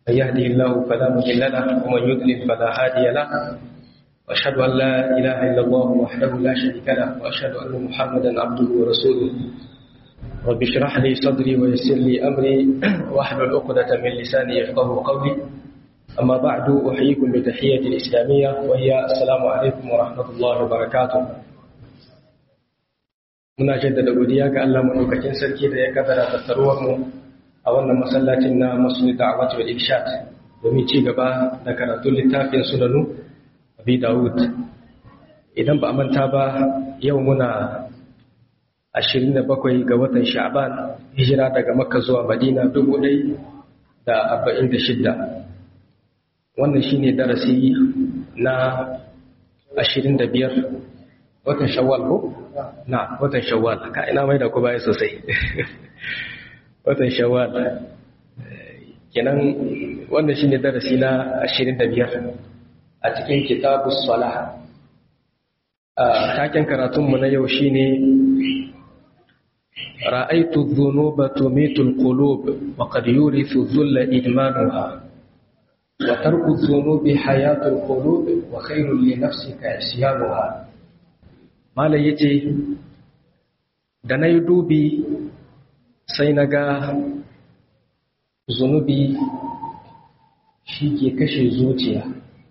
من يهده الله فلا مضل له ومن يضلل فلا هادي له وأشهد أن لا إله إلا الله وحده لا شريك له وأشهد أن محمدا عبده ورسوله رب اشرح لي صدري ويسر لي أمري واحلل عقدة من لساني يفقه قولي أما بعد أحييكم بتحية الإسلامية وهي السلام عليكم ورحمة الله وبركاته muna jaddada godiya ga Allah madaukakin sarki da ya kaddara tattaruwar mu a wannan masallacin na Masjid Da'wat wal Irshad domin ci gaba da karatun littafin Sunanu Abi Dawud idan ba a manta ba yau muna 27 ga watan Sha'ban hijira daga Makka zuwa Madina 1446 wannan shine darasi na 25 watan Shawwal ko na watan Shawwal ka ina mai da ku baya sosai watan Shawwal kenan wannan shine darasi na 25 a cikin kitabus salah taken karatunmu na yau shine رأيت الذنوب تميت القلوب وقد يورث الذل إدمانها وترك الذنوب حياة القلوب وخير لنفسك عصيانها ما لا يجي da na yi dubi sai na ga zunubi shi ke kashe zuciya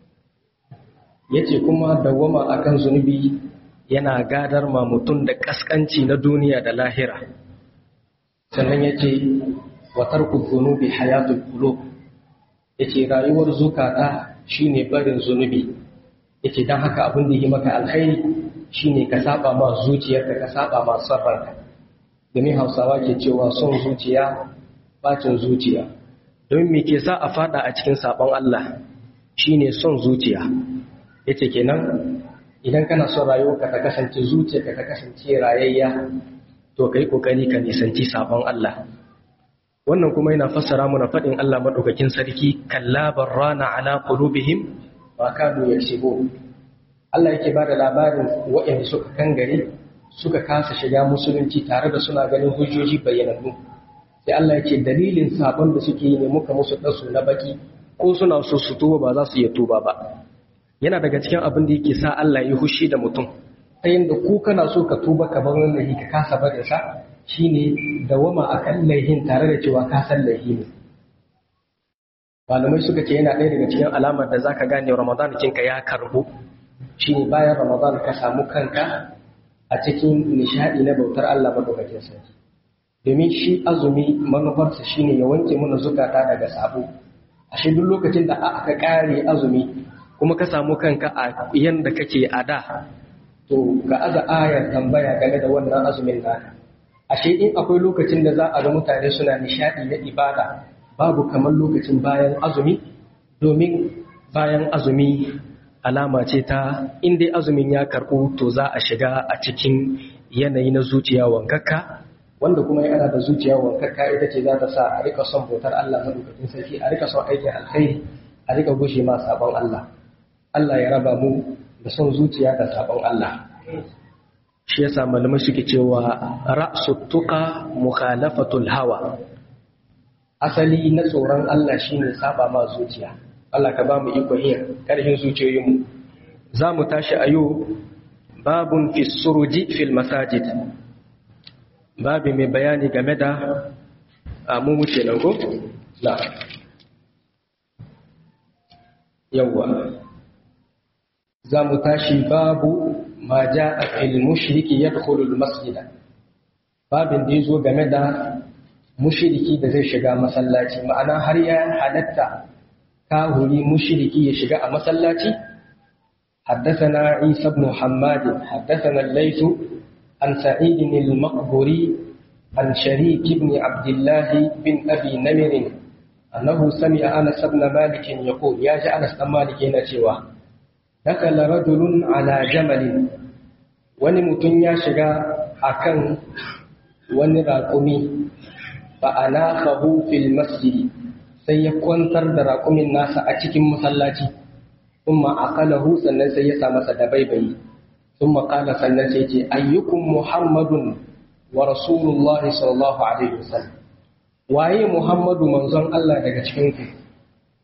ya ce kuma dawama akan zunubi yana gadar ma mutum da kaskanci na duniya da lahira sannan ya ce watar zunubi hayatul qulub ya ce rayuwar zukata shine barin zunubi ya ce don haka abin da yi maka alkhairi shine ka saba ma zuciyarka ka saba ma son ranka domin hausawa ke cewa son zuciya bacin zuciya don me ke sa a fada a cikin sabon Allah shine son zuciya yace kenan idan kana son rayuwarka ta kasance zuciyarka ta kasance rayayya to kai kokari ka nisanci sabon Allah wannan kuma yana fassara mana fadin Allah madaukakin sarki kalla barrana ala qulubihim ma kanu yaksibun Allah yake bada labarin waɗanda suka kangare suka kasa shiga musulunci tare da suna ganin hujjoji bayyanannu sai Allah yake dalilin sabon da suke yi ne muka musu dasu na baki ko suna so su tuba ba za su iya tuba ba yana daga cikin abin da yake sa Allah ya hushi da mutum ta yadda ku kana so ka tuba ka bar wannan laifi ka kasa barin sa shine dawama akan laifin tare da cewa ka san laifi ne malamai suka ce yana ɗaya daga cikin alamar da zaka gane Ramadan kinka ya karbu shine bayan Ramadan ka samu kanka a cikin nishadi na bautar Allah madaukakin sarki domin shi azumi manufarsa shine ya wanke mana zukata daga sabo ashe duk lokacin da aka kare azumi kuma ka samu kanka a yanda kake a da to ga aza ayar tambaya game da wannan azumin naka ashe in akwai lokacin da za a ga mutane suna nishadi na ibada babu kamar lokacin bayan azumi domin bayan azumi alama ce ta in dai azumin ya karɓu to za a shiga a cikin yanayi na zuciya wankakka wanda kuma yana da zuciya wankakka ita ce za ta sa a rika son bautar Allah madaukakin sarki a rika son aikin alkhairi a rika gushe ma sabon Allah Allah ya raba mu da son zuciya da sabon Allah shi yasa malamai suke cewa ra'su tuqa mukhalafatul hawa asali na tsoron Allah shine saba ma zuciya Allah ka ba mu iko yin karfin zuciyoyinmu za mu tashi a yau babun fi suruji fil masajid babi mai bayani game da mu wuce nan ko na yawwa za mu tashi babu ma ja a fil mushriki ya al masjida babin da ya zo game da mushriki da zai shiga masallaci ma'ana har ya halatta kahuri mushriki ya shiga a masallaci حدثنا عيسى بن حماد حدثنا الليث عن سعيد المقبري عن شريك بن عبد الله بن أبي نمر أنه سمع أنس بن مالك يقول يا جاء أنس بن مالك نشوى دخل رجل على جمل ونمتن يا شجا أكن ونراقمي فأناخه في المسجد سيكون ترد راقم الناس أتكم مسلاتي ثم أقله سنن سيسا مسد بيبي ثم قال سنن سيتي أيكم محمد ورسول الله صلى الله عليه وسلم waye Muhammadu manzon Allah daga cikinku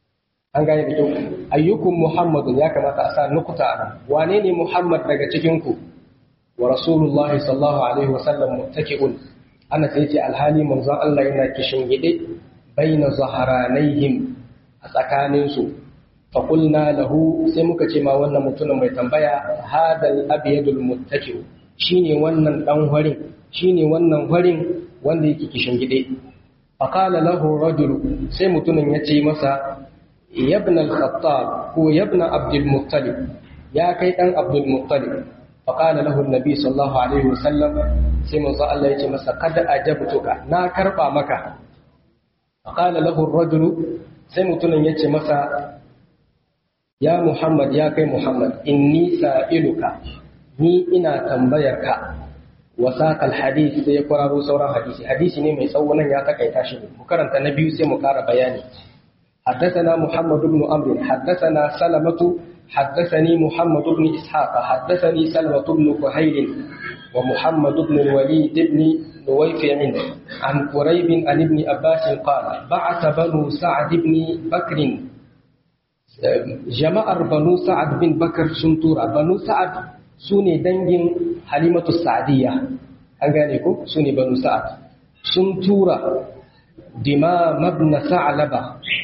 an gane da kyau ayyukum muhammadun ya kamata a sa nukuta a wane ne muhammad daga cikin ku wa rasulullah sallallahu alaihi wa sallam muttaki'un ana sai ce alhali manzon Allah yana kishin gide baina zaharanaihim a tsakanin su fa qulna lahu sai muka ce ma wannan mutumin mai tambaya hadal abyadul muttaki'u shine wannan dan warin shine wannan warin wanda yake kishin gide fa qala lahu rajul sai mutumin ya ce masa yabna al-khattab ko yabna abdul muttalib ya kai dan abdul muttalib fa qala lahu an-nabi sallallahu alaihi wasallam sai manzo Allah ya ce masa kad ajabtuka na karba maka fa qala lahu ar-rajul sai mutumin ya ce masa ya muhammad ya kai muhammad inni sa'iluka ni ina tambayar ka wasaqal hadith sai ya kwararo sauran hadisi hadisi ne mai tsawo nan ya takaita shi mu karanta na biyu sai mu kara bayani حدثنا محمد بن عمرو حدثنا سلمة حدثني محمد بن إسحاق حدثني سلمة بن كهيل ومحمد بن الوليد بن نويفع عن قريب عن ابن عباس قال بعث بنو سعد بن بكر جمع بنو سعد بن بكر سنتورا بنو سعد سوني دنجن حليمة السعدية أنغانيكو سوني بنو سعد سنتورا دمام ابن ثعلبة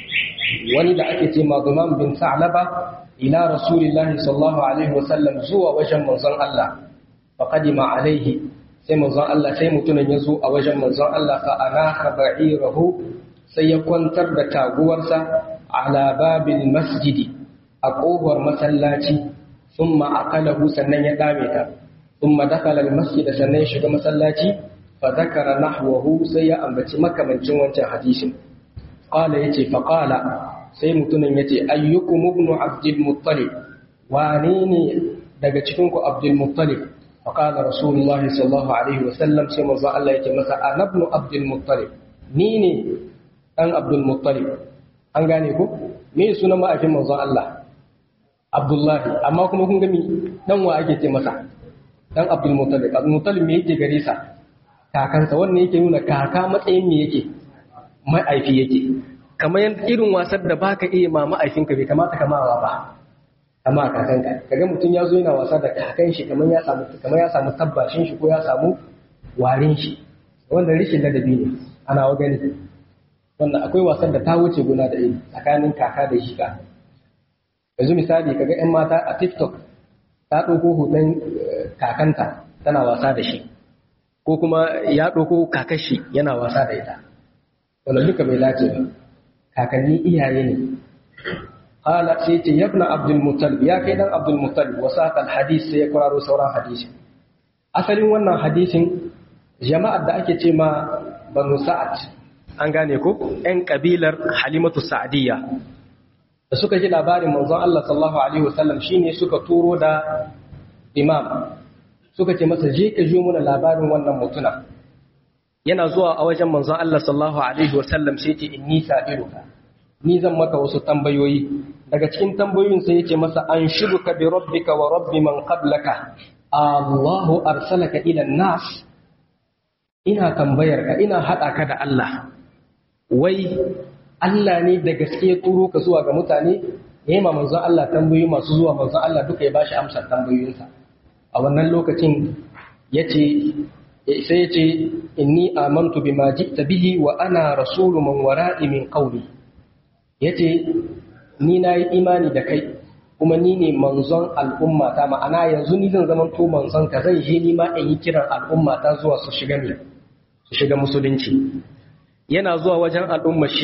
wani da ake ce mazuman bin sa'laba ila rasulillahi sallallahu alaihi wasallam zuwa wajen manzon Allah fa qadima alaihi sai manzon Allah sai mutumin ya zo a wajen manzon Allah fa anaha ba'irahu sai ya kwantar da taguwarsa ala babil masjidi a kofar masallaci thumma aqalahu sannan ya dame ta thumma dakala al masjid sannan ya shiga masallaci fa zakara nahwahu sai ya ambaci makamancin wancan hadisin qala yace fa qala sai mutumin yace ayyukum ibn abdul muttalib wane ne daga cikin ku abdul muttalib fa qala rasulullahi sallallahu alaihi wasallam sai manzo Allah yace masa ana ibn abdul muttalib ni ne dan abdul muttalib an gane ku me sunan ma'afin manzo Allah abdullahi amma kuma kun gami dan wa ake ce masa dan abdul muttalib abdul muttalib me yake gare sa kakansa wannan yake nuna kaka matsayin me yake ma'aifi yake kamar irin wasan da baka iya ma ma'aifinka bai kamata ka mawa ba amma kakanka kaga mutum ya zo yana wasa da kakan shi kamar ya samu kamar ya samu tabbashin shi ko ya samu warin shi wanda rishin ladabi ne ana wa gani wannan akwai wasan da ta wuce guna da iri tsakanin kaka da shi ka yanzu misali kaga yan mata a tiktok ta ɗauko hoton kakanta tana wasa da shi ko kuma ya ɗauko kakashi yana wasa da ita wannan duka bai dace ba kakanni iyaye ne qala sai ce yabna abdul muttalib ya kai dan abdul muttalib wasaq al hadith sai ya kwararo sauran hadisi asalin wannan hadisin jama'ar da ake ce ma banu sa'ad an gane ko ɗan kabilar halimatu sa'diyya da suka ji labarin manzon Allah sallallahu alaihi wasallam shine suka turo da imam suka ce masa je ka jo mana labarin wannan mutuna yana zuwa a wajen manzon Allah sallallahu alaihi wasallam sai ce inni sa'iluka ni zan maka wasu tambayoyi daga cikin tambayoyin sai yace masa an shuduka bi rabbika wa rabbi man qablaka Allahu arsalaka ila nas ina tambayar ka ina hada ka da Allah wai Allah ne da gaske ya turo ka zuwa ga mutane yayi ma manzon Allah tambayoyi masu zuwa manzon Allah duka ya bashi amsar tambayoyinsa a wannan lokacin yace sai yace inni amantu bima ji'ta bihi wa ana rasulu man wara'i min qawli yace ni nayi imani da kai kuma ni ne manzon al'umma ta ma'ana yanzu ni zan zama to manzon ka zan je ni ma in yi kiran al'umma ta zuwa su shiga ne su shiga musulunci yana zuwa wajen al'umma shi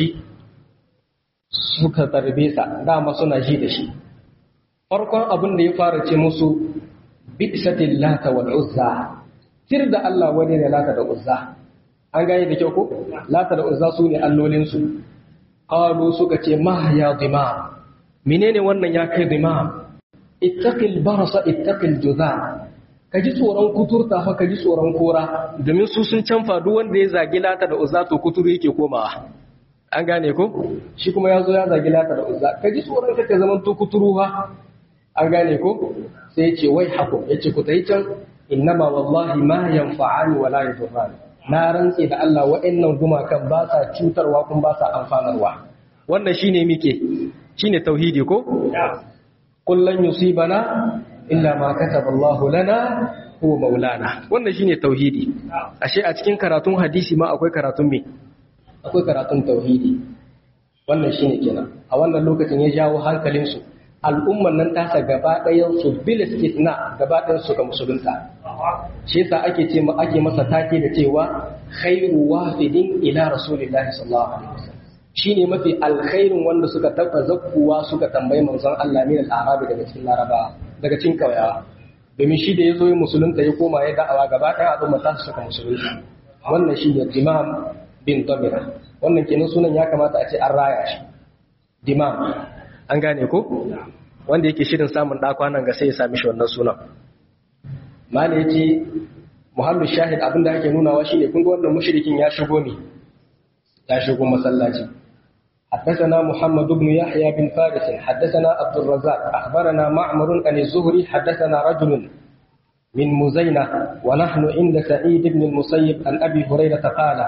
suka tarbe sa dama suna ji da shi farkon abin da ya fara ce musu bi'satil lata wal uzza tir da Allah wani ne lata da uzza an gane da kyau ko lata da uzza su ne allolinsu qalu suka ce ma ya dimam menene wannan ya kai dimam ittaqil barasa ittaqil juza ka ji tsoron kuturta fa ka ji tsoron kora domin su sun canfa duk wanda ya zagi lata da uzza to kuturu yake komawa an gane ko shi kuma ya zo ya zagi lata da uzza ka ji tsoron ka ka zaman to kuturu ha an gane ko sai ya ce wai hako ya ce ku tayi can innama wallahi ma yanfa'ani wa la yadurrani na rantse da Allah wa'annan gumakan ba sa cutarwa kuma ba sa amfanarwa wannan shine muke shine tauhidi ko kullun yusibana illa ma kataballahu lana huwa maulana wannan shine tauhidi ashe a cikin karatun hadisi ma akwai karatun me akwai karatun tauhidi wannan shine kenan a wannan lokacin ya jawo hankalin su al'umman nan tasa gaba ɗayan su bil istithna gaba ɗayan su ga musulunta shi yasa ake ce ake masa take da cewa khairu wafidin ila rasulillahi sallallahu alaihi wasallam shine mafi alkhairin wanda suka taba zakkuwa suka tambayi manzon Allah min al-arabi daga cikin laraba daga cikin kauyawa domin shi da yazo ya musulunta ya koma ya da'awa gaba ɗaya al'umma ta suka musulunta wannan shine imam bin tamira wannan kenan sunan ya kamata a ce an raya shi dimam an gane ko wanda yake shirin samun ɗakwanan ga sai ya sami shi wannan sunan mala ya ce muhallu shahid abinda ake nunawa shi ne kun ga wannan mushrikin ya shigo ne ya shigo masallaci حدثنا محمد بن يحيى بن فارس حدثنا عبد الرزاق أخبرنا معمر عن الزهري حدثنا رجل من مزينة ونحن عند سعيد بن المسيب عن أبي هريرة قال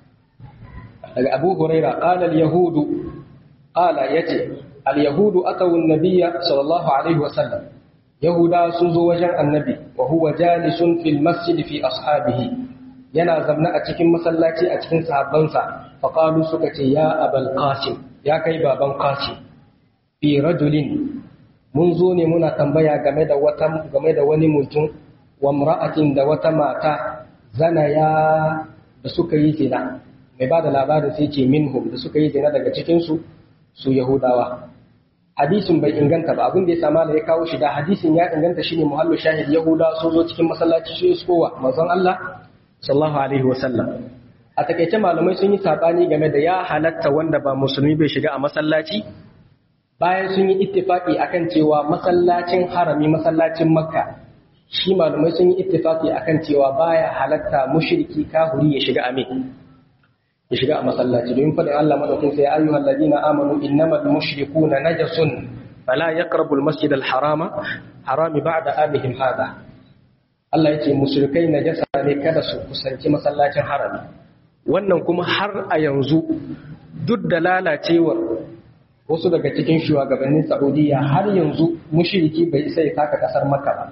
أبو هريرة قال اليهود قال يتي اليهود أتوا النبي صلى الله عليه وسلم يهودا سنزو وجن النبي وهو جالس في المسجد في أصحابه yana zamna a cikin masallaci a cikin sahabbansa faƙalu suka ce ya abal qasim ya kai baban qasim fi rajulin mun zo ne muna tambaya game da wata game da wani mutum wa imra'atin da wata mata zana ya da suka yi zina mai ba da labarin sai ce minhum da suka yi zina daga cikin su su yahudawa hadisin bai inganta ba abin da ya sama da ya kawo shi da hadisin ya inganta shine muhallu shahid yahuda sun zo cikin masallaci su yi kowa manzon Allah sallallahu alaihi wasallam a takaice malamai sun yi sabani game da ya halatta wanda ba musulmi bai shiga a masallaci bayan sun yi ittifaki akan cewa masallacin harami masallacin makka shi malamai sun yi ittifaki akan cewa baya halatta mushriki kahuri ya shiga amin ya shiga a masallaci domin faɗin Allah madaukin sai ayyuhal ladina amanu innamal mushrikuna najasun fala yaqrabul masjidal harama harami ba'da amihim hada Allah ya ce mushrikai najasa ne kada su kusanci masallacin harami wannan kuma har a yanzu duk da lalacewar wasu daga cikin shugabannin Saudiya har yanzu mushriki bai sai taka kasar Makka ba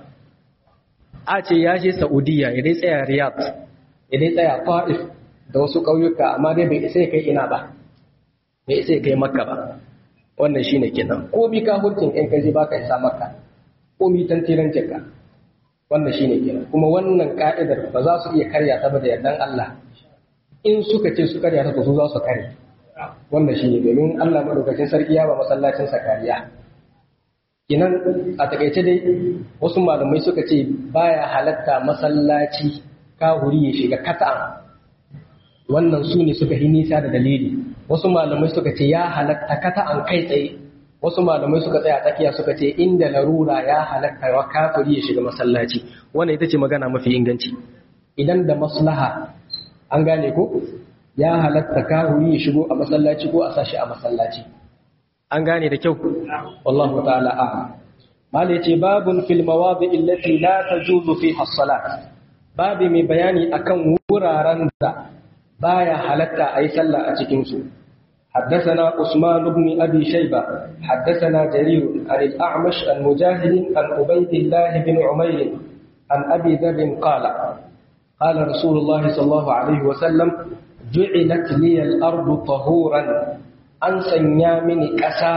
a ce ya je Saudiya ya dai tsaya Riyadh ya dai tsaya Taif da wasu ƙauyuka amma dai bai sai kai ina ba bai sai kai Makka ba wannan shine kenan ko bi ka hurtin in ka je baka isa Makka ko mi tantiran ka wannan shine kenan kuma wannan ka'idar ba za su iya karya ta ba da yardan Allah in suka ce su karya ta to su za su kare wannan shine domin Allah madaukakin sarki ya ba masallacin sa kariya kinan a takaice dai wasu malamai suka ce baya halatta masallaci kahuri ya shiga kata'an wannan su ne suka yi nisa da dalili wasu malamai suka ce ya halatta kata'an kai tsaye wasu malamai suka tsaya tsakiya suka ce inda larura ya halatta wa kafiri ya shiga masallaci wannan ita ce magana mafi inganci idan da maslaha an gane ko ya halatta kafiri ya shigo a masallaci ko a sashi a masallaci an gane da kyau wallahu ta'ala a'lam malai ce babun fil mawadi allati la tajuzu fiha as-salat babi mai bayani akan wuraren da baya halatta ayi sallah a cikin su حدثنا عثمان بن أبي شيبة حدثنا جرير عن الأعمش عن مجاهد عن عبيد الله بن عمير عن أبي ذر قال قال رسول الله صلى الله عليه وسلم جعلت لي الأرض طهورا أن سنيامني كسا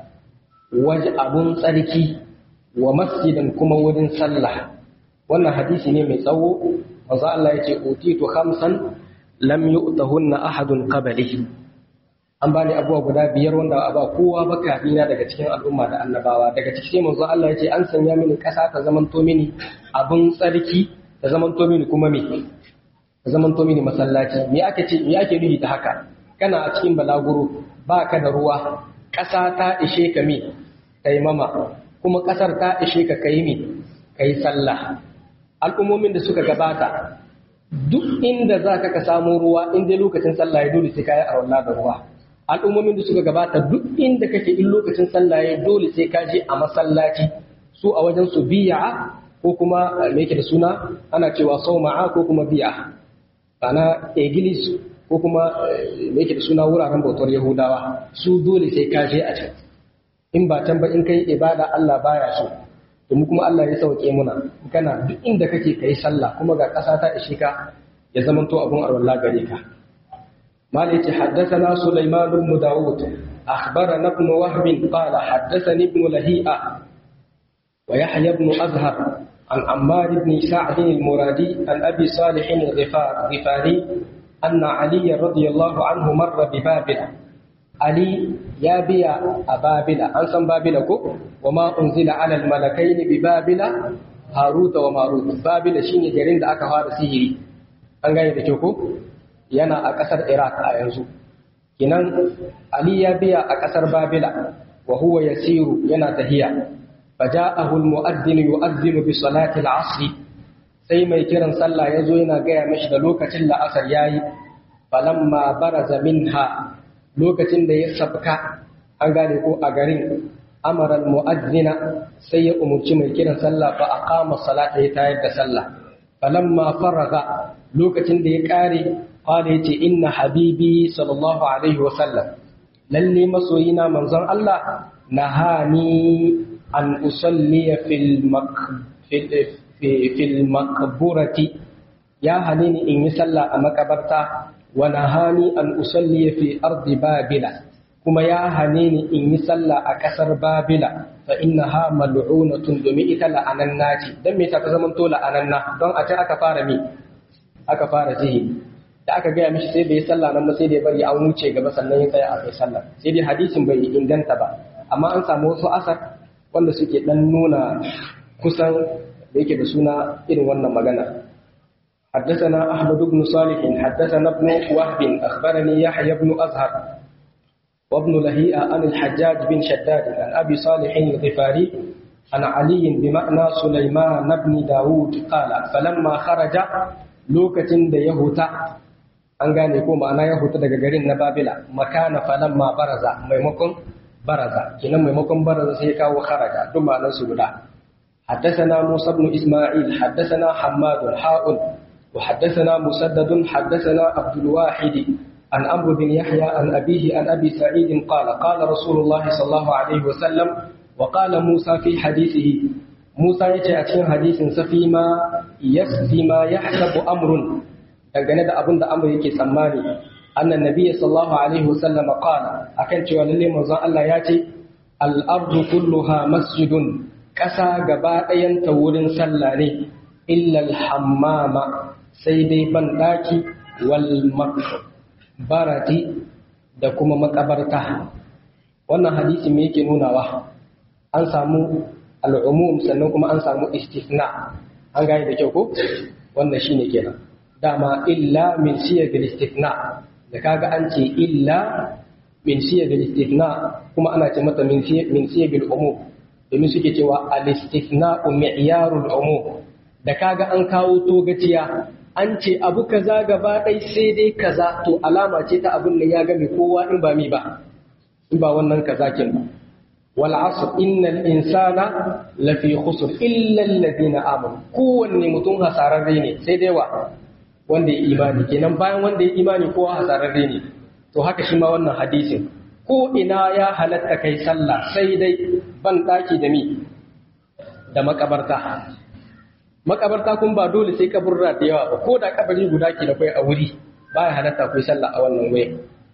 وجأب صدكي ومسجدا كما ودن صلح wannan hadisi ne mai tsawo manzo Allah yace utitu khamsan lam yu'tahunna ahadun qablihi an bani abubuwa guda biyar wanda ba kowa ba kafina daga cikin al'umma da annabawa daga ciki sai manzo Allah ya ce an sanya mini ƙasa ta zamanto mini abun tsarki ta zamanto mini kuma me ta zamanto mini masallaci me ake ce me ake nufi ta haka kana a cikin balaguro baka da ruwa ƙasa ta ishe ka me kai mama kuma ƙasar ta ishe ka kai me kai sallah al'ummomin da suka gabata duk inda za ka samu ruwa in dai lokacin sallah ya dole sai ka yi arwallah da ruwa al'ummomin da suka gabata duk inda kake in lokacin sallah ya dole sai ka je a masallaci su a wajen su biya ko kuma me yake da suna ana cewa sauma'a ko kuma biya ana egilis ko kuma me yake da suna wuraren bautar yahudawa su dole sai ka je a can in ba can ba in kai ibada Allah baya so domin kuma Allah ya sauke muna kana duk inda kake kai sallah kuma ga ƙasa ta ishe ka ya zamanto abun arwalla gare ka مالك حدثنا سليمان بن داود أخبرنا ابن وهب قال حدثني ابن لهيئة ويحيى بن أزهر عن عمار بن سعد المرادي عن أبي صالح الغفار غفاري أن علي رضي الله عنه مر ببابل علي يا بيا أبابل أنسان بابل وما أنزل على الملكين ببابل هاروت وماروت بابل شيني جرين دا أكا فار سيهري أنغاني دا كوكو yana a ƙasar Iraq a yanzu. Kinan Ali ya biya a ƙasar Babila wa huwa yasiru yana tahiya. Faja'ahu al-mu'adhdhin yu'adhdhinu bi salati al-'asr. Sai mai kiran sallah yazo yana gaya mishi da lokacin la'asar yayi. Falamma baraza minha lokacin da ya sabka an gane ko a garin amara al-mu'adhdhina sai ya umurci mai kiran sallah fa aqama salata ya tayar da sallah. Falamma faraga lokacin da ya kare قال يتي إن حبيبي صلى الله عليه وسلم للي مسوينا منظر الله نهاني أن أصلي في المك في في, في المقبرة يا هنيني إن يسلى أمكبرتا ونهاني أن أصلي في أرض بابل كما يا هنيني إن يسلى أكسر بابل فإنها ملعونة دمئت لأننا دمئت تزمن طول أننا دون أتى أكفار مي أكفار زهي da aka gaya mishi sai bai sallah nan ba sai dai bari an wuce gaba sannan ya tsaya a kai sallah sai dai hadisin bai inganta ba amma an samu wasu asar wanda suke dan nuna kusan da yake da suna irin wannan magana حدثنا أحمد بن صالح حدثنا ابن وهب أخبرني يحيى بن أزهر وابن لهيئة عن الحجاج بن شداد عن أبي صالح الغفاري عن علي بمعنى سليمان بن داود قال فلما خرج لوكة يهوتا an gane ko ma'ana ya hutu daga garin na babila makana falamma baraza maimakon baraza kinan maimakon baraza sai kawo kharaja duk ma'anar su guda حدثنا موسى بن إسماعيل حدثنا حماد حاء وحدثنا مسدد حدثنا عبد الواحد عن عمرو بن يحيى عن أبيه عن أبي سعيد قال قال رسول الله صلى الله عليه وسلم وقال موسى في حديثه موسى يتي حديث سفيما يسفيما يحسب أمر dangane da abin da amur yake tsammani annan nabiyyi sallallahu alaihi wasallam qala akan cewa lalle manzon Allah ya ce al-ardu kulluha masjidun kasa gaba ɗayan ta wurin sallah ne illa al-hammama sai dai ban daki wal makbarati da kuma makabarta wannan hadisi me yake nunawa an samu al-umum sannan kuma an samu istisna an gane da kyau ko wannan shine kenan dama illa min siyagal istithna da kaga an ce illa min siyagal istithna kuma ana ce mata min min siyagal umum domin suke cewa al istithna mi'yarul umum da kaga an kawo togaciya an ce abu kaza gaba ɗai sai dai kaza to alama ce ta abin da ya game kowa in ba mi ba in ba wannan kaza kin ba wal asr innal insana lafi khusr illa alladhina amanu kowanne mutum hasararre ne sai dai wa wanda ya imani kenan bayan wanda ya imani kowa hasararre ne to haka shi ma wannan hadisin ko ina ya halatta kai sallah sai dai ban daki da mi da makabarta makabarta kun ba dole sai kaburra da yawa ba ko da kabari guda ke da kai a wuri baya halatta kai sallah a wannan wuri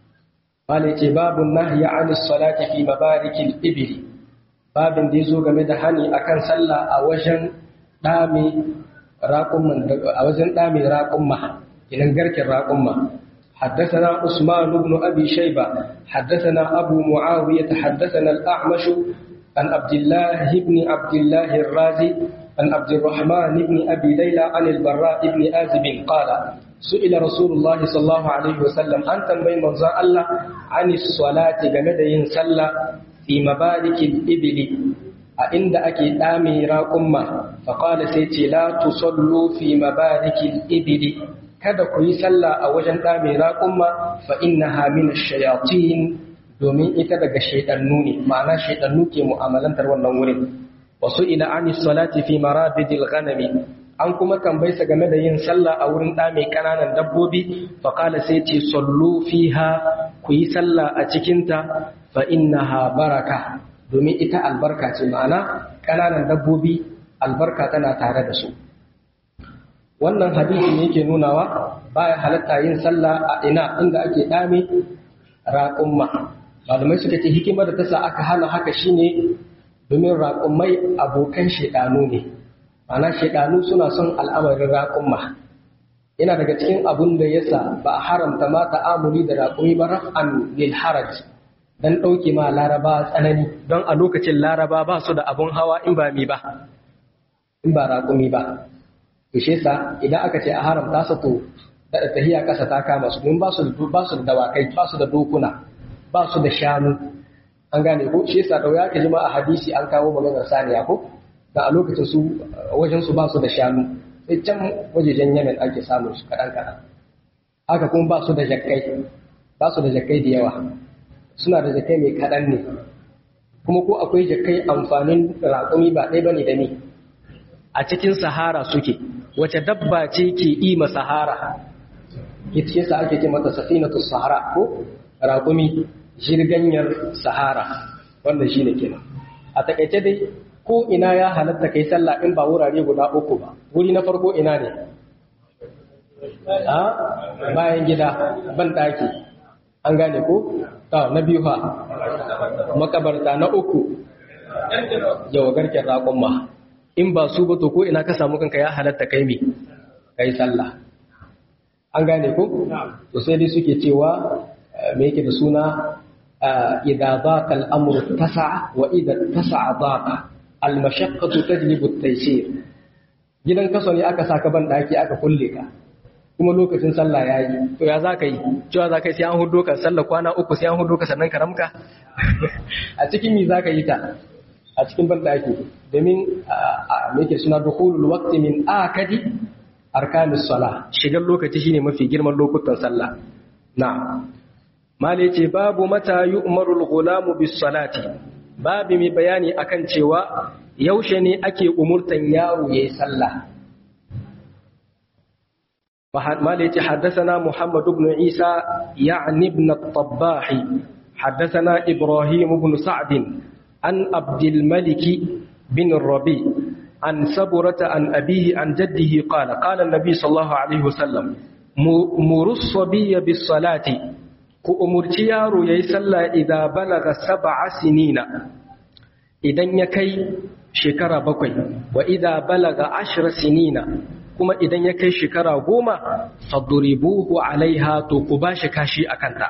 Mala ce babu nahya anis salati fi mabarikil ibli babin da yazo game da hani akan sallah a wajen dame raƙumman a wajen ɗa mai raƙumma idan garken raƙumma حدثنا عثمان بن أبي شيبة حدثنا أبو معاوية حدثنا الأعمش عن عبد الله بن عبد الله الرازي عن عبد الرحمن بن أبي ليلى عن البراء بن آزب قال سئل رسول الله صلى الله عليه وسلم أن تنبين منظر الله عن الصلاة جمد صلى في مبارك الإبل a inda ake ɗame raƙumma faƙala sai ce la tusallu fi mabarikil ibili kada ku yi sallah a wajen ɗame raƙumma fa innaha min shayatin domin ita daga shaidannu ne ma'ana shaidannu ke mu'amalantar wannan wurin wasu ila ani salati fi marabidil ghanami an kuma tambayi sa game da yin sallah a wurin ɗame ƙananan dabbobi faƙala sai ce sallu fiha ku yi sallah a cikinta fa innaha baraka domin ita albarka ce ma'ana ƙananan dabbobi albarka tana tare da su wannan hadisi ne yake nunawa baya halatta yin sallah a ina inda ake dame raƙumma malamai suka ce hikimar da ta sa aka hana haka shine domin raƙummai abokan shaidanu ne ma'ana shaidanu suna son al'amarin raƙumma yana daga cikin abun da yasa ba a haramta ma ta'amuli da raƙumi ba raf'an lil haraj dan ɗauke ma laraba tsanani don a lokacin laraba ba su da abun hawa in ba mi ba in ba raƙumi ba ishe sa idan aka ce a haramta sa to da tahiya ƙasa ta kama su don ba su da dawakai ba su da dokuna ba su da shanu an gane ko shi yasa dauya ka jima a hadisi an kawo maganar saniya ko da a lokacin su wajen su ba su da shanu sai can wajejen yamen ake samun su kaɗan kaɗan haka kuma ba su da jakkai ba su da jakkai da yawa suna da jakkai mai kaɗan ne kuma ko akwai jakkai amfanin raƙumi ba ɗaya bane da ni a cikin sahara suke wace dabba ce ke ima sahara ita ce sa ake ce mata safinatu sahara ko raƙumi jirganyar sahara wanda shi ne kenan a takaice dai ko ina ya halatta kai sallah in ba wurare guda uku ba wuri na farko ina ne a bayan gida ban ɗaki an gane ko na biyu ha makabarta na uku yawa garken raƙon ma in ba su ba to ko ina ka samu kanka ya halatta kai me kai sallah an gane ko to sai dai suke cewa me yake da suna idza daqa al-amru tasa'a wa idza tasa'a daqa al-mashaqqatu tajlibu at-taysir gidan kaso ne aka saka ban daki aka kulle ka kuma lokacin sallah yayi to ya zaka yi cewa zaka yi sai an hudo ka sallah kwana uku sai an hudo ka sannan ka ramka a cikin mi zaka yi ta a cikin ban daki domin me yake suna dukhulul waqti min akadi arkanis sala shigar lokaci shine mafi girman lokutan sallah na'am mali ce babu mata yu'maru al-ghulamu bis salati babu mai bayani akan cewa yaushe ne ake umurtan yaro yayi sallah mali ce haddathana muhammad ibn isa ya'ni ibn at-tabbah haddathana ibrahim ibn sa'd an abdul malik bin rabi عن سبرة عن أبيه عن جده قال قال النبي صلى الله عليه وسلم مروا الصبي بالصلاة كأمرتي يارو يسلى إذا بلغ سبع سنين إذن يكي شكرا بكوي وإذا بلغ عشر سنين كما إذن يكي شكرا غوما فضربوه عليها تقباش كاشي أكنتا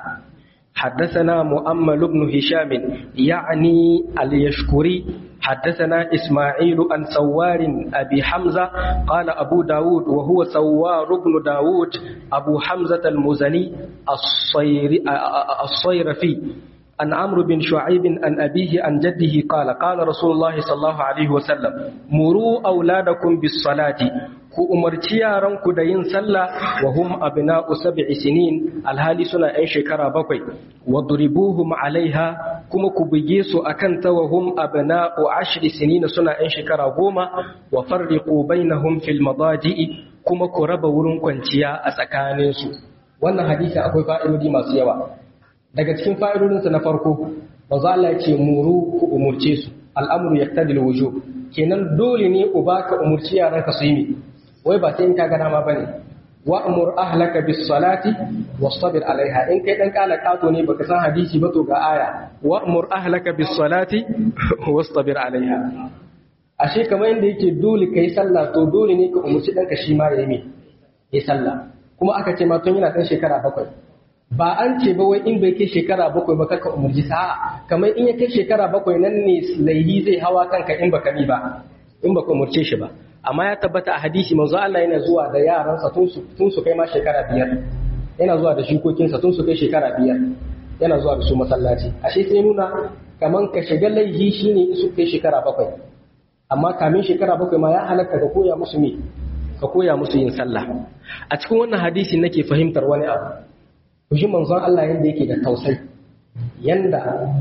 حدثنا مؤمل بن هشام يعني اليشكري حدثنا إسماعيل عن سوار أبي حمزة قال أبو داود وهو سوار بن داود أبو حمزة المزني الصير الصيرفي عن عمرو بن شعيب عن أبيه عن جده قال قال رسول الله صلى الله عليه وسلم مروا أولادكم بالصلاة ku umarci yaranku da yin sallah wa hum abna'u sab'i sinin alhali suna yan shekara bakwai wa duribuhum alaiha kuma ku buge su akan ta wa hum abna'u ashri sinin suna yan shekara goma wa farriqu bainahum fil madaji'i kuma ku raba wurin kwanciya a tsakanin su wannan hadisi akwai fa'idodi masu yawa daga cikin fa'idodinsa na farko manzo Allah ya ce muru ku umurce su al'amru yaqtadi al-wujub kenan dole ne uba ka umurci yaranka su yi wai ba sai in ka gana ma bane wa amur ahlaka bis salati wastabir alaiha in kai dan kala kato ne baka san hadisi ba to ga aya wa amur ahlaka bis salati wastabir alaiha ashe kamar inda yake dole kai sallah to dole ne ka umurci danka shi ma yayi me yi sallah kuma aka ce ma tun yana dan shekara bakwai ba an ce ba wai in bai kai shekara bakwai ba kaka umurji sa'a kamar in ya kai shekara bakwai nan ne laihi zai hawa kanka in baka ni ba in baka umurce shi ba amma ya tabbata a hadisi manzo Allah yana zuwa da yaransa tun su kai ma shekara biyar yana zuwa da shukokinsa tun su kai shekara biyar yana zuwa da su masallaci ashe sai nuna kaman ka shiga laihi shine su kai shekara bakwai amma kamin shekara bakwai ma ya halatta ka koya musu me ka koya musu yin sallah a cikin wannan hadisi nake fahimtar wani abu ku ji manzon Allah yanda yake da tausayi yanda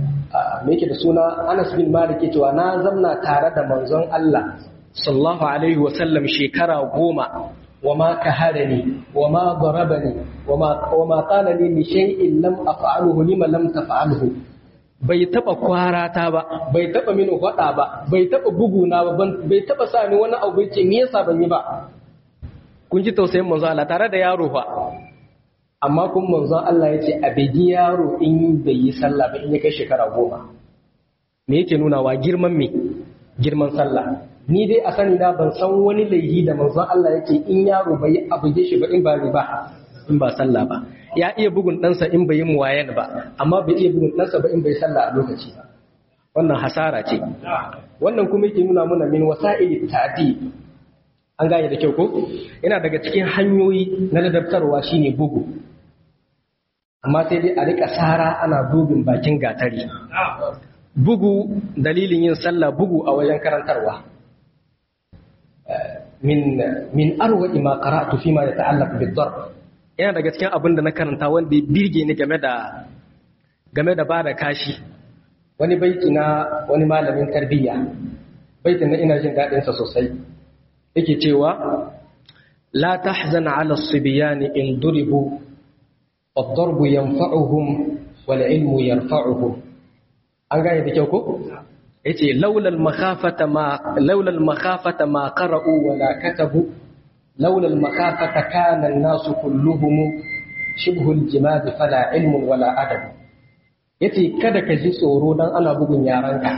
me yake da suna Anas bin Malik cewa na zamna tare da manzon Allah sallallahu alaihi wasallam shekara goma wa ma kaharani wa ma darabani wa ma qala li li shay'in lam af'aluhu lima lam taf'alhu bai taba kwarata ba bai taba mini hada ba bai taba buguna ba bai taba sa ni wani abu ce me yasa ban yi ba kun ji tausayin manzo Allah tare da yaro fa amma kun manzo Allah ya ce a bigi yaro in bai yi sallah ba in ya kai shekara goma me yake nuna wa girman me girman sallah ni dai a sani na ban san wani laifi da manzon Allah yake in yaro bai abu shi ba in ba ba in ba sallah ba ya iya bugun ɗansa in bai yi muwayan ba amma bai iya bugun ɗansa ba in bai sallah a lokaci ba wannan hasara ce wannan kuma yake nuna mana min wasa'ili ta'di an gane da kyau ko yana daga cikin hanyoyi na ladabtarwa shine bugu amma sai dai a rika sara ana bugun bakin gatari bugu dalilin yin sallah bugu a wajen karantarwa min min arwa ma qara'tu fi ma yata'allaq bid-darb yana daga cikin abin da na karanta wanda ya birge ni game da game da bada kashi wani baiti na wani malamin tarbiyya baitin na ina jin daɗin sa sosai yake cewa la tahzan 'ala as-sibyan in duribu ad-darbu yanfa'uhum wal 'ilmu yarfa'uhum an gane da kyau ko yace laulal makhafata ma laulal makhafata ma qara'u wala katabu laulal makhafata kana an-nasu kulluhum shibhu al-jimad fala ilmun wala adab yace kada ka ji tsoro dan ana bugun yaranka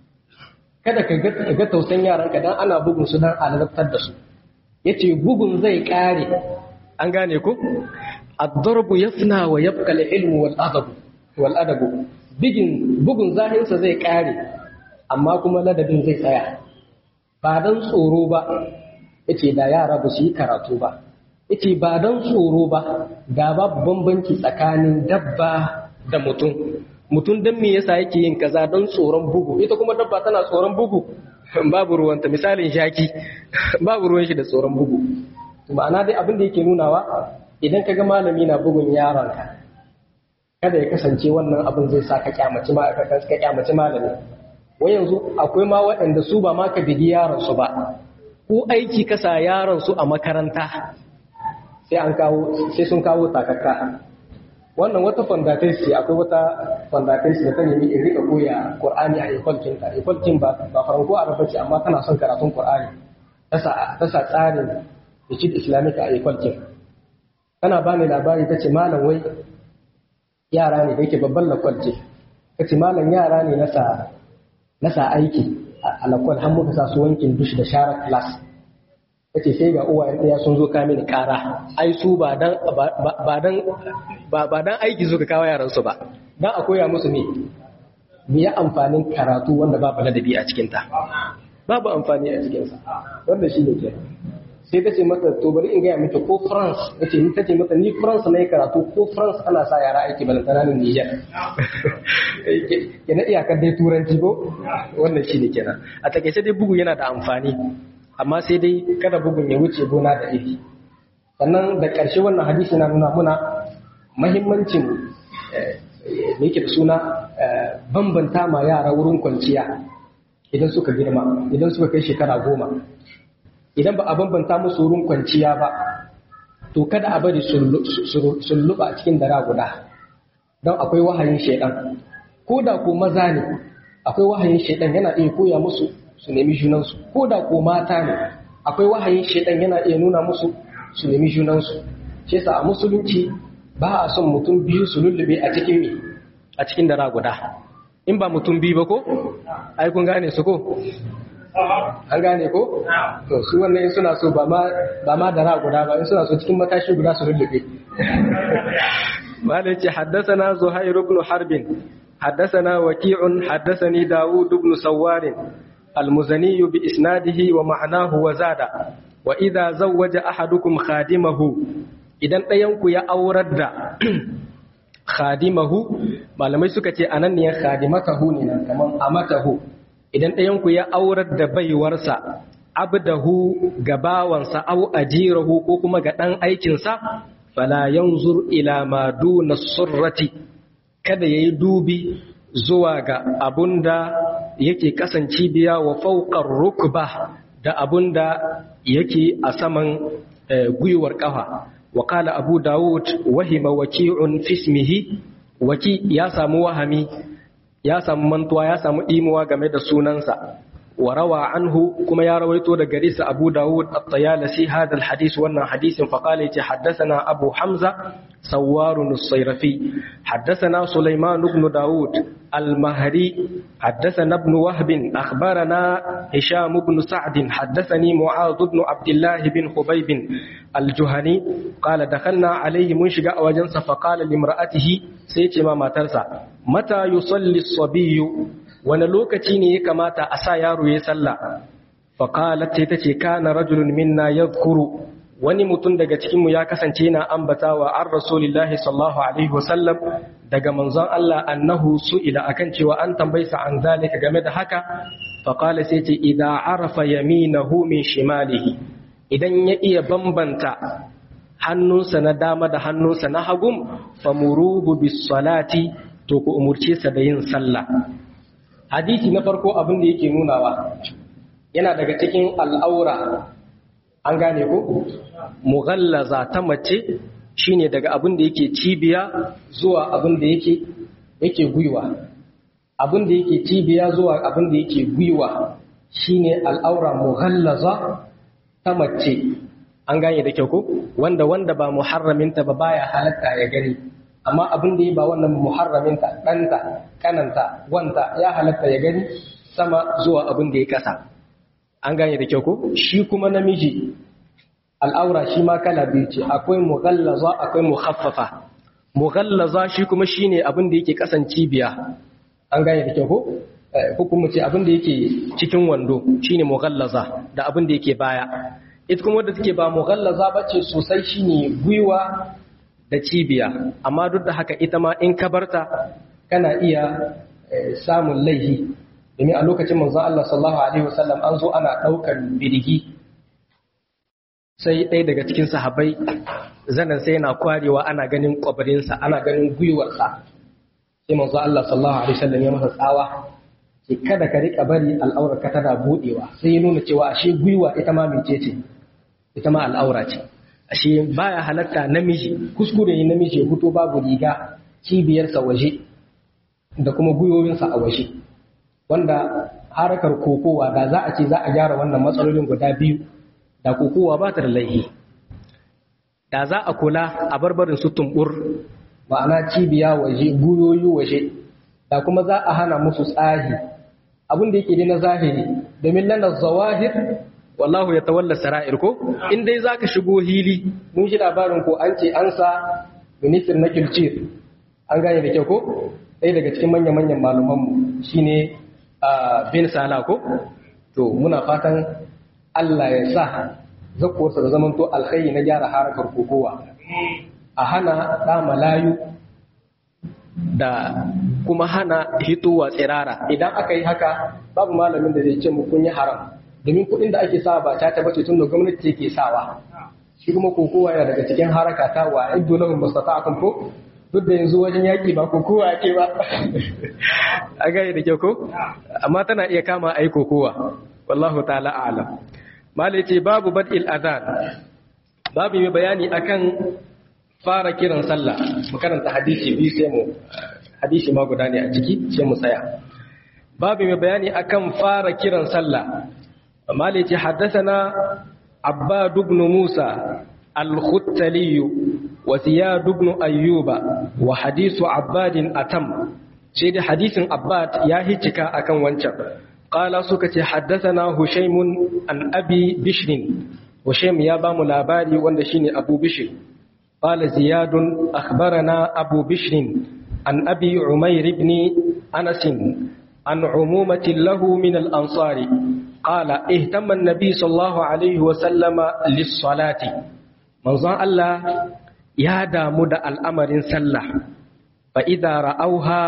kada ka ga tausan yaranka dan ana bugun su dan alalabtar da su yace bugun zai kare an gane ko ad-darbu yafna wa yabqa al-ilmu wal adab wal adab bigin bugun zahinsa zai kare amma kuma ladabin zai tsaya ba don tsoro ba yace da yara ba su yi karatu ba yace ba don tsoro ba ga babu bambanci tsakanin dabba da mutum mutum don me yasa yake yin kaza don tsoron bugu ita kuma dabba tana tsoron bugu babu ruwanta misalin shaki babu ruwan shi da tsoron bugu ma'ana dai abin da yake nunawa idan ka ga malami na bugun yaronka kada ya kasance wannan abin zai sa ka kyamaci ma ka kyamaci malami wai yanzu akwai ma waɗanda su ba ma ka bigi yaron su ba ko aiki ka sa yaron su a makaranta sai an kawo sai sun kawo takakka wannan wata fondatais ce akwai wata fondatais da ta nemi in rika koya qur'ani a ikwalkin ta ikwalkin ba ba faranko arafa ce amma tana son karatun qur'ani ta sa tsarin ikid islamic a ikwalkin tana bani labari ta ce malam wai yara ne da yake babban lakwal ce ka ce malam yara ne na sa aiki a lakwal har muka sa su wankin dush da share class ka ce sai ga uwayen ɗaya sun zo kame ni ƙara ai su ba dan ba dan aiki suka kawo yaran su ba dan a koya musu me me ya amfanin karatu wanda babu ladabi a cikin ta babu amfani a cikin sa wanda shi ne ke sai ta ce mata to bari in gaya miki ko France nace ni tace mata ni France na yi karatu ko France ana sa yara aiki balantana ni Niger kenan iyakar dai turanci ko wannan shine kenan a takaice dai bugu yana da amfani amma sai dai kada bugun ya wuce gona da iri sannan da ƙarshe wannan hadisi na nuna muna mahimmancin me yake da suna bambanta ma yara wurin kwanciya idan suka girma idan suka kai shekara goma idan ba a bambanta musu wurin kwanciya ba to kada a bari sulluɓa a cikin dara guda don akwai wahayin shaidan ko da ko maza ne akwai wahayin shaidan yana iya koya musu su nemi junansu ko da ko mata ne akwai wahayin shaidan yana iya nuna musu su nemi junansu shi yasa a musulunci ba a son mutum biyu su lullube a cikin me a cikin dara guda in ba mutum biyu ba ko ai kun gane su ko an gane ko to su wannan suna so ba ma ba ma dara guda ba in suna so cikin matashi guda su lullube malai ce haddathana zuhair ibn harbin haddathana waqi'un haddathani daud ibn sawar المزني بإسناده ومعناه وزاد وإذا زوج أحدكم خادمه idan ɗayanku ya aurar da khadimahu malamai suka ce anan ne khadimatahu ne nan kaman amatahu idan ɗayanku ya aurar da baiwarsa abdahu ga bawansa au ajirahu ko kuma ga ɗan aikinsa fala yanzur ila ma duna surrati kada yayi dubi zuwa ga abunda yake kasance biya wa fauqar rukba da abunda yake a saman gwiwar kafa wa qala abu daud wahima waki'un fi ismihi waki ya samu wahami ya samu mantuwa ya samu imuwa game da sunansa وروى عنه كما يرويت دغريس أبو داود الطيالسي هذا الحديث وانا حديث فقال حدثنا أبو حمزة سوار الصيرفي حدثنا سليمان بن داود المهري حدثنا ابن وهب أخبرنا هشام بن سعد حدثني معاذ بن عبد الله بن خبيب الجهني قال دخلنا عليه منشق وجنس فقال لامرأته سيتي ما ترسى متى يصلي الصبي wani lokaci ne ya kamata a sa yaro ya sallah faƙalat sai ta ce kana rajulun minna ya kuru wani mutum daga cikinmu ya kasance na ambatawa an rasulillahi sallallahu alaihi wasallam daga manzon Allah annahu su'ila akan cewa an tambaysa an zalika game da haka faƙala sai ce idan arafa yaminahu min shimalihi idan ya iya bambanta hannunsa na dama da hannunsa na hagum famuruhu bis salati to ku umurce sa da yin sallah hadisi na farko abin da yake nunawa yana daga cikin al'aura an gane ko mughallaza ta mace shine daga abin da yake cibiya zuwa abin da yake yake gwiwa abin da yake cibiya zuwa abin da yake gwiwa shine al'aura mughallaza ta mace an gane da kyau ko wanda wanda ba muharraminta ba baya halatta ya gani amma abin da ya ba wannan muharraminta ɗanta kananta wanta ya halatta ya gani sama zuwa abin da ya kasa an gane da kyau ko shi kuma namiji al'aura shi ma kala biyu ce akwai mughallaza akwai mukhaffafa mughallaza shi kuma shine abin da yake kasan cibiya an gane da kyau ko ko kuma ce abin da yake cikin wando shine mughallaza da abin da yake baya ita kuma wadda take ba mughallaza bace sosai shine gwiwa da cibiya amma duk da haka ita ma in ka barta kana iya samun laihi domin a lokacin manzo Allah sallallahu alaihi wasallam an zo ana daukar birigi sai ɗaya daga cikin sahabbai zanen sai yana kwarewa ana ganin kwabarinsa ana ganin gwiwarsa sai manzo Allah sallallahu alaihi wasallam ya masa tsawa ce kada ka rika bari al'aurar ka tana budewa sai ya nuna cewa ashe gwiwa ita ma mecece ita ma al'aura ce ashe baya halatta namiji kuskure ne namiji ya fito babu riga cibiyarsa waje da kuma gwiwowinsa a waje wanda harakar kokowa da za a ce za a gyara wannan matsalolin guda biyu da kokowa ba ta da laihi da za a kula a barbarin su tumbur ma'ana cibiya waje gwiwoyi waje da kuma za a hana musu tsahi abin da yake na zahiri domin lana zawahir wallahu ya tawalla sara'ir ko in dai zaka shigo hili mun shi labarin ko an ce an sa minister na kilcir an gane da kyau ko ɗaya daga cikin manya-manyan malumanmu shine bin sala ko to muna fatan Allah ya sa zakuwarsa da zaman to alkhairi na gyara harakar kokowa a hana ɗa malayu da kuma hana hitowa tsirara idan aka yi haka babu malamin da zai ce mu kun yi haram domin kuɗin da ake sawa ba ta tabbace tun da gwamnati ke sawa shi kuma kokowa yana daga cikin haraka ta wa iddu lahum mastata'tum ko duk da yanzu wajen yaki ba kokowa ake ba a gane da kyau ko amma tana iya kama ai kokowa wallahu ta'ala a'lam malai ce babu bad'il adhan babu mai bayani akan fara kiran sallah mu karanta hadisi biyu sai mu hadisi ma guda ne a ciki sai mu tsaya babu mai bayani akan fara kiran sallah مالك حدثنا عباد بن موسى الختلي وزياد بن أيوب وحديث عباد أتم سيد حديث عباد ياهي تكا أكن وانشا قال سكت حدثنا هشيم عن أبي بشر هشيم يابا ملاباري واندشيني أبو بشر قال زياد أخبرنا أبو بشر عن أبي عمير بن أنس عن عمومة له من الأنصار قال اهتم النبي صلى الله عليه وسلم للصلاة منظر الله يا دامد الأمر سلة فإذا رأوها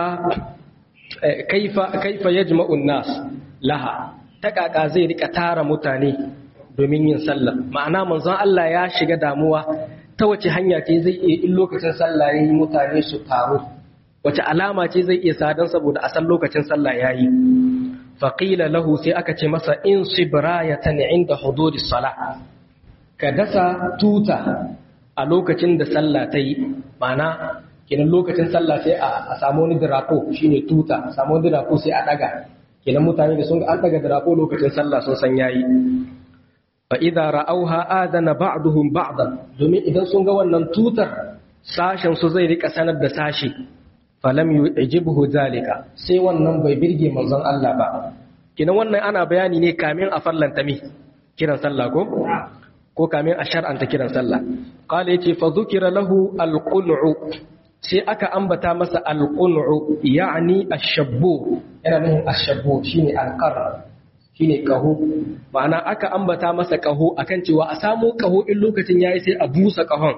كيف كيف يجمع الناس لها تكاكا زي رika tara mutane domin yin sallah ma'ana manzon Allah ya shiga damuwa ta wace hanya ce zai iya in lokacin sallah yayi mutane su taru wace alama ce zai iya sadan saboda a san lokacin sallah yayi faƙila lahu sai aka ce masa in sibrayatan inda hududi sala ka dasa tuta a lokacin da sallah ta yi mana kenan lokacin sallah sai a samu wani drapo shine tuta a samu wani drapo sai a daga kenan mutane da sun ga an daga drapo lokacin sallah sun san yayi fa idza ra'awha adana ba'duhum ba'dan domin idan sun ga wannan tutar sashen su zai rika sanar da sashi falam yu'jibuhu zalika sai wannan bai birge manzon Allah ba kenan wannan ana bayani ne kamin a fallanta mi kiran sallah ko ko kamin a shar'anta kiran sallah qala yace fa dhukira lahu alqul'u sai aka ambata masa alqul'u yani ash-shabbu yana nufin ash-shabbu shine alqar shine kaho ma'ana aka ambata masa kaho akan cewa a samu kaho in lokacin yayi sai a busa kahon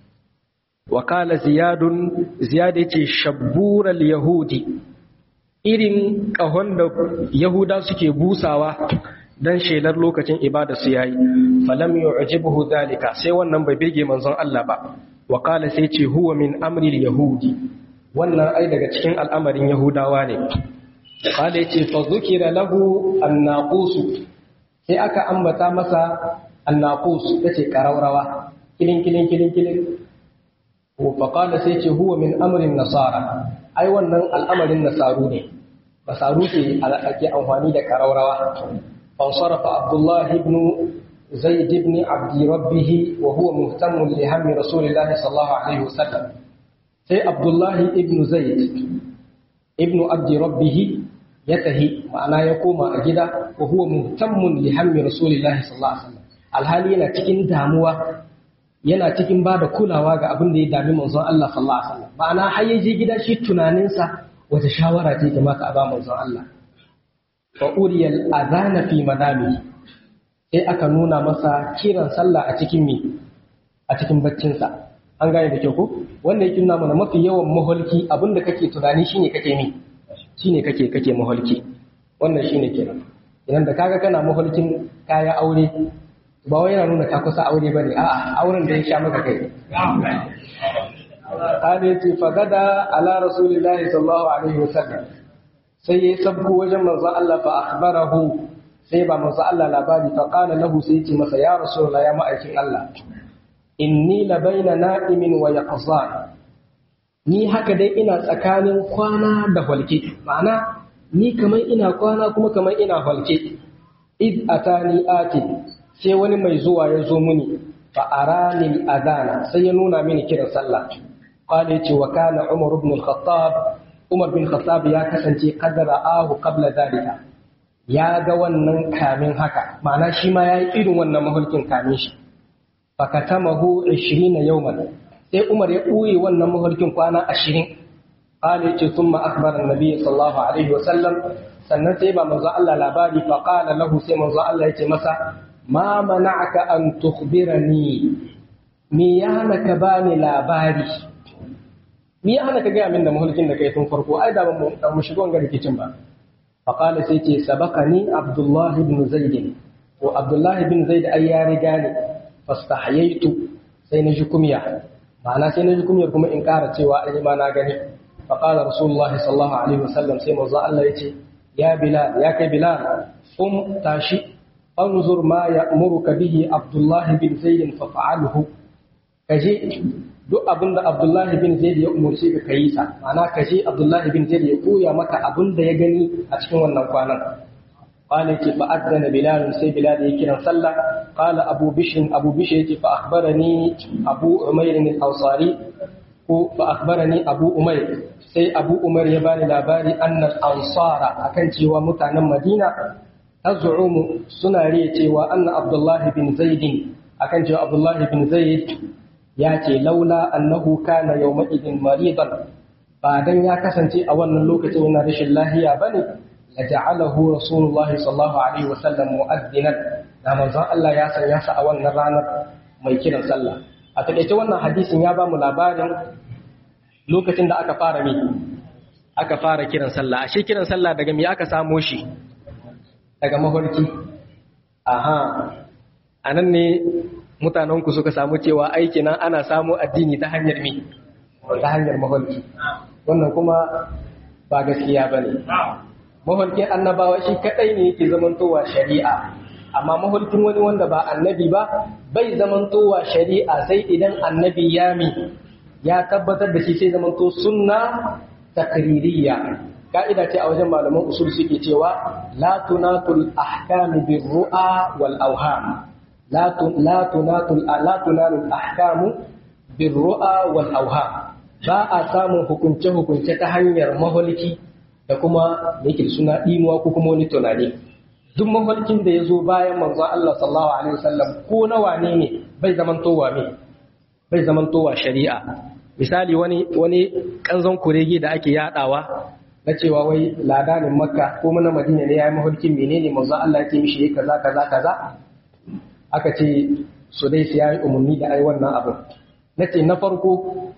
wa qala ziyadun ziyad yace shabbural yahudi irin kahon da yahuda suke busawa dan shelar lokacin ibada su yayi falam yu'jibuhu dalika sai wannan bai bige manzon Allah ba wa qala sai ce huwa min amri yahudi wannan ai daga cikin al'amarin yahudawa ne qala yace fa dhukira lahu an-naqus sai aka ambata masa an-naqus yace karaurawa kilin kilin kilin kilin fa qala sai ce huwa min amri nasara ai wannan al'amarin nasaru ne nasaru ke ake amfani da karaurawa فانصرف عبد الله بن زيد بن عبد ربه وهو مهتم لهم رسول الله صلى الله عليه وسلم سي عبد الله بن زيد ابن عبد ربه يتهي معناه يقوم أجدا وهو مهتم لهم رسول الله صلى الله عليه وسلم alhali yana cikin damuwa yana cikin ba da kulawa ga abin da ya dami manzon Allah sallallahu alaihi wasallam ma'ana har ya je gida shi tunaninsa wata shawara ce kamata a ba manzon Allah fa uriyal adana fi manami sai aka nuna masa kiran sallah a cikin mi a cikin baccinsa an gane da kyau ko wanda yake nuna mana mafi yawan maholki abinda kake tunani shine kake mi shine kake kake maholki wannan shine kenan idan da kaga kana maholkin kaya aure ba wai yana nuna ka kusa aure bane a'a auren da ya sha maka kai قال فغدا على رسول الله صلى الله عليه وسلم sai ya sabko wajen manzo Allah fa akhbarahu sai ba manzo Allah labari fa qala lahu sai yace masa ya rasulullah ya ma'aikin Allah inni la baina na'imin wa yaqzan ni haka dai ina tsakanin kwana da halke ma'ana ni kamar ina kwana kuma kamar ina halke id atani ati sai wani mai zuwa ya zo mini fa arani adana sai ya nuna mini kiran sallah qala yace wa kana umar ibn al-khattab Umar bin Khattab ya kasance kadara ahu qabla dalika ya ga wannan kamin haka ma'ana shi ma yayi irin wannan mahulkin kamin shi fakatamahu 20 yawman sai Umar ya ɓoye wannan mahulkin kwana 20 qala yace thumma akhbara an-nabi sallallahu alaihi wasallam sannan sai ba manzo Allah labari fa qala lahu sai manzo Allah yace masa ma mana'aka an tukhbirani me ya hana ka bani labari ni ana ka gaya min da mahulkin da kai tun farko ai da ban mu shigo ga rikicin ba fa qala sai ce sabaqani abdullah ibn zaid to abdullah ibn zaid ai ya riga ni fastahyaitu sai na ji kumya ma'ana sai na ji kumyar kuma in ƙara cewa ai ma na gani fa qala rasulullahi sallallahu alaihi wasallam sai manzo Allah yace ya bilal ya kai bilal qum tashi anzur ma ya'muruka bihi abdullah bin zaid fa fa'alhu kaje duk abin da Abdullahi bin Zaid ya umarce ka kayi sa ma'ana ka je Abdullahi bin Zaid ya koya maka abin da ya gani a cikin wannan kwanan qala ki fa adana bilal sai bilal ya kiran sallah qala abu bishr abu bishr yace fa akhbarani abu umayr al-ansari ko fa akhbarani abu umayr sai abu umayr ya bani labari anna al-ansara akan cewa mutanen madina tazumu suna riya cewa anna Abdullahi bin Zaid akan cewa Abdullahi bin Zaid ya ce laula annahu kana yawma idin maridan ba dan ya kasance a wannan lokacin yana rashin lahiya bane la ja'alahu rasulullahi sallallahu alaihi wasallam mu'addinan da manzon Allah ya sanya sa a wannan ranar mai kiran sallah a takaice wannan hadisin ya ba mu labarin lokacin da aka fara mi aka fara kiran sallah ashe kiran sallah daga me aka samo shi daga mafarki aha anan ne mutanenku suka samu cewa aiki nan ana samu addini ta hanyar mi ta hanyar maholki wannan kuma ba gaskiya ba ne maholkin annabawa shi kadai ne yake zamantowa shari'a amma maholkin wani wanda ba annabi ba bai zamantowa shari'a sai idan annabi ya mi ya tabbatar da shi sai zama to sunna takririya ka'ida ce a wajen malaman usul suke cewa la tunatul ahkam bir ru'a wal awham la tunatul la tunalul ahkam bir ru'a wal awham ba a samun hukunce hukunce ta hanyar maholiki da kuma yake suna dimuwa ko kuma wani tunani duk mafarkin da ya zo bayan manzon Allah sallallahu alaihi wasallam ko na wane ne bai zamantowa me bai zamantowa shari'a misali wani wani kanzon kurege da ake yadawa na cewa wai ladanin makka ko na madina ne yayi mafarkin menene manzon Allah yake mishi kaza kaza kaza aka ce su dai su yayi umarni da ai wannan abin nace na farko